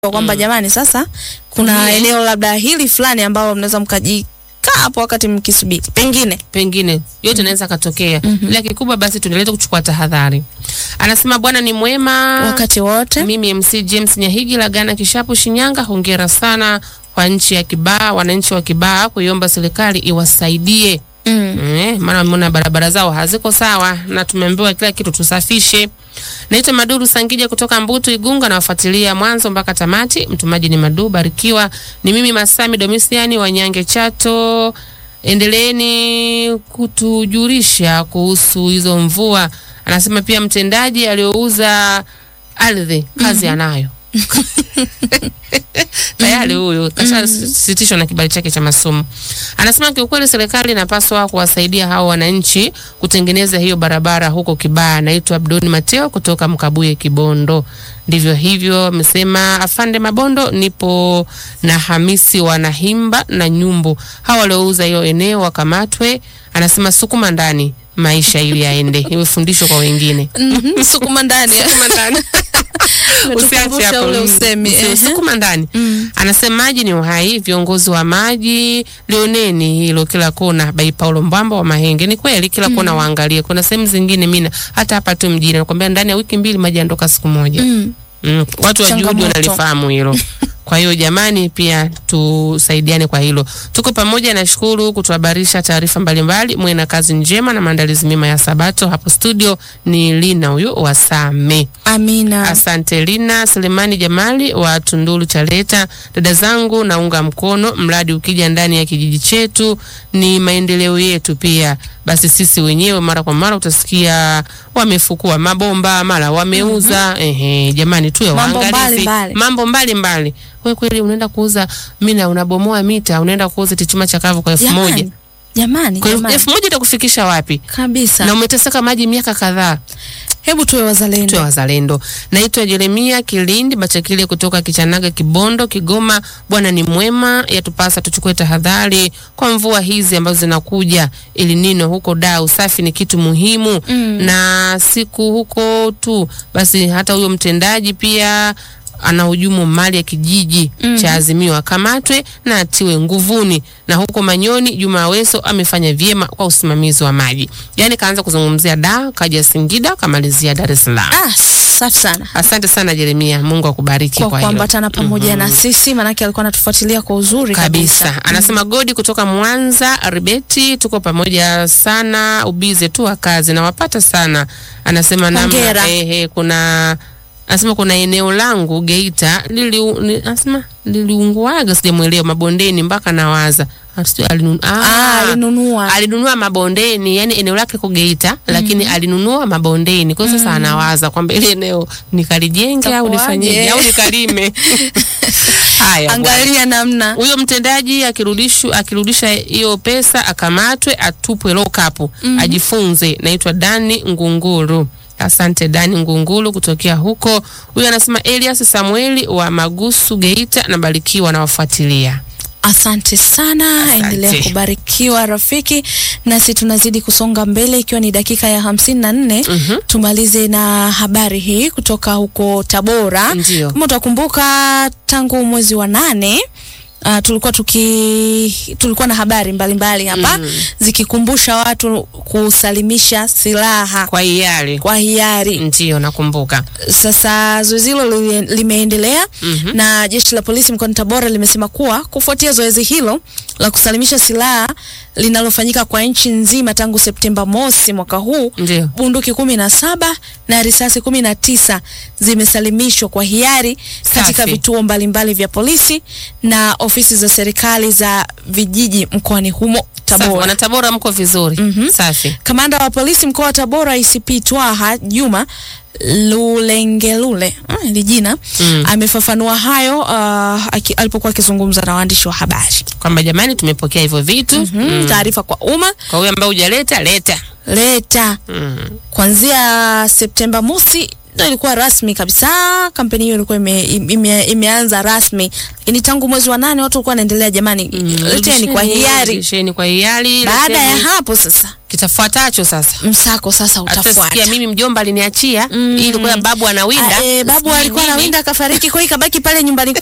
kwamba jamani, sasa kuna Mhm. eneo labda hili fulani ambalo mnaweza mkajikaa hapo wakati mkisubiri, pengine pengine yote inaweza katokea, ila kikubwa basi tuendelee kuchukua tahadhari. Anasema Bwana ni mwema wakati wote. Mimi MC James Nyahigi la Gana Kishapu Shinyanga, hongera sana kwa nchi ya Kibaa, wananchi wa Kibaa kuiomba serikali iwasaidie Mm. Eh, maana wameona barabara zao haziko sawa na tumeambiwa kila kitu tusafishe. Naitwa Maduru Sangija kutoka Mbutu Igunga, nawafuatilia mwanzo mpaka tamati. Mtumaji ni Madu Barikiwa, ni mimi Masami Domisiani wa Nyange Chato. Endeleeni kutujulisha kuhusu hizo mvua. Anasema pia mtendaji aliyouza ardhi kazi anayo tayari huyu kashasitishwa na kibali chake cha masomo. Anasema kiukweli serikali inapaswa kuwasaidia hao wananchi kutengeneza hiyo barabara huko Kibaa. Naitwa Abdoni Mateo kutoka Mkabuye, Kibondo. Ndivyo hivyo amesema afande Mabondo. Nipo na Hamisi Wanahimba na Nyumbu, hao waliouza hiyo eneo wakamatwe. Anasema sukuma ndani maisha ili yaende, iwe fundisho kwa wengine. Mhm, Sukuma ndani. Sukuma ndani. Usiache Umetukumbusha hapo. ule Mm. usemi. Usi- Ehe. Sukuma ndani. Mm. Anasema maji ni uhai, viongozi wa maji lioneni hilo kila kona. Bai Paulo Mbamba wa Mahenge, ni kweli kila kona waangalie. Kuna sehemu zingine mina hata hapa tu mjini nakwambia ndani ya wiki mbili maji yanatoka siku moja. Mm. Mm. Watu wa juhudi Changamoto. wanalifahamu hilo. Kwa hiyo jamani, pia tusaidiane kwa hilo. Tuko pamoja, nashukuru kutuhabarisha taarifa mbalimbali. Mwe na kazi njema na maandalizi mema ya Sabato. Hapo studio ni Lina huyo wa Same. Amina. Asante Lina Selemani Jamali wa Tunduru Chaleta. Dada zangu, naunga mkono mradi ukija ndani ya kijiji chetu, ni maendeleo yetu pia. Basi sisi wenyewe mara kwa mara utasikia wamefukua mabomba, mara wameuza. Ehe, jamani, tuwe Mambo waangalizi, mbalimbali. mambo mbalimbali. Wewe kweli unaenda kuuza mina, unabomoa mita, unaenda kuuza tichuma chakavu kwa elfu moja Jamani. Jamani, kwa elfu jamani. elfu moja itakufikisha wapi? Kabisa. Na umeteseka maji miaka kadhaa. Hebu tuwe wazalendo. Tuwe wazalendo. Naitwa Jeremia Kilindi Bachakile kutoka Kichanaga, Kibondo, Kigoma. Bwana ni mwema, yatupasa tuchukue tahadhari kwa mvua hizi ambazo zinakuja. Ili nino huko da, usafi ni kitu muhimu Mm. na siku huko tu basi, hata huyo mtendaji pia anahujumu mali ya kijiji Mm. cha Azimio akamatwe na atiwe nguvuni. Na huko Manyoni, Juma Aweso amefanya vyema kwa usimamizi wa maji. Yani kaanza kuzungumzia da, kaja Singida, kamalizia Dar es Salaam. Ah, safi sana. Asante sana Jeremia, Mungu akubariki Kwa kwa hilo. kuambatana pamoja na sisi, manake alikuwa anatufuatilia kwa uzuri kabisa. kabisa. Anasema Godi kutoka Mwanza Ribeti, tuko pamoja sana, ubize tu wa kazi na wapata sana. Anasema Hongera. namna ehe, kuna anasema kuna eneo langu Geita lili ni- anasema liliunguaga, sijamuelewa mabondeni mpaka nawaza Ah, sijui alinun- Ah, ah, alinunua. alinunua mabondeni, yani eneo lake ko Geita, lakini alinunua mabondeni. Kwa hiyo sasa anawaza kwamba ile eneo nikalijenge au Itakuwaje? nifanyeje au nikalime. Haya, bwana. Angalia namna. huyo mtendaji akirudishu akirudisha hiyo pesa akamatwe, atupwe lock up, ajifunze. Naitwa Dani Ngunguru. Asante Dani Ngunguru kutokea huko. Huyo anasema Elias Samueli wa Magusu Geita, nabarikiwa na wafuatilia. Asante sana, Asante. endelea kubarikiwa rafiki, nasi tunazidi kusonga mbele, ikiwa ni dakika ya hamsini na nne. Mhm. Tumalize na habari hii kutoka huko Tabora. Ndio. Kama utakumbuka tangu mwezi wa nane Uh, tulikuwa tuki tulikuwa na habari mbalimbali hapa Mm. zikikumbusha watu kusalimisha silaha Kwa hiari. kwa hiari. Ndio nakumbuka. Sasa zoezi hilo li- limeendelea Mhm. na jeshi la polisi mkoani Tabora limesema kuwa kufuatia zoezi hilo la kusalimisha silaha linalofanyika kwa nchi nzima tangu Septemba mosi mwaka huu, Ndio. bunduki kumi na saba na risasi kumi na tisa zimesalimishwa kwa hiari katika Safi. vituo mbalimbali vya polisi na ofisi za serikali za vijiji mkoani humo Safi. Tabora. Wana Tabora mko vizuri. Mhm. Safi. Kamanda wa polisi mkoa wa Tabora ICP Twaha Juma Lulengelule ah, hili jina Mm. amefafanua hayo uh, aki, alipokuwa akizungumza na waandishi wa habari. Kwamba jamani tumepokea hivyo vitu. Mm. Taarifa kwa umma Kwa huyo ambaye hujaleta leta. leta Mm. kuanzia Septemba mosi ndio ilikuwa rasmi kabisa. Kampeni hiyo ilikuwa ime, ime, imeanza rasmi, lakini tangu mwezi wa nane watu walikuwa wanaendelea, jamani, leteni kwa hiari. Rudisheni kwa hiari. Baada ya leteni. hapo sasa kitafuatacho sasa msako sasa atasikia utafuata. mimi mjomba aliniachia ili kwa babu anawinda Ah, eh, babu sijui alikuwa nini. anawinda akafariki, kwa hiyo ikabaki pale nyumbani